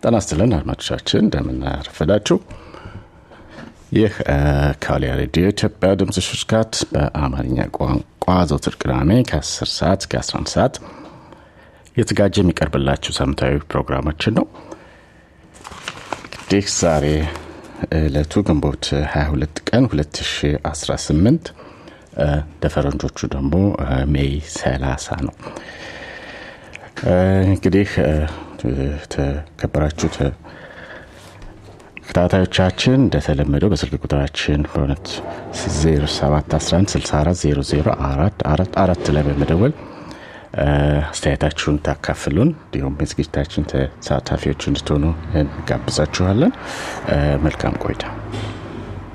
ጤና ይስጥልን አድማጮቻችን እንደምናረፈዳችሁ። ይህ ከዋልያ ሬዲዮ ኢትዮጵያ ድምፅ ሽርካት በአማርኛ ቋንቋ ዘውትር ቅዳሜ ከ10 ሰዓት እስከ 11 ሰዓት የተዘጋጀ የሚቀርብላችሁ ሳምንታዊ ፕሮግራማችን ነው። እንግዲህ ዛሬ ዕለቱ ግንቦት 22 ቀን 2018 እንደ ፈረንጆቹ ደግሞ ሜይ 30 ነው። እንግዲህ ተከበራችሁ ተከታታዮቻችን እንደተለመደው በስልክ ቁጥራችን በእውነት 0711640044 ላይ በመደወል አስተያየታችሁን ታካፍሉን እንዲሁም የዝግጅታችን ተሳታፊዎች እንድትሆኑ እንጋብዛችኋለን። መልካም ቆይታ።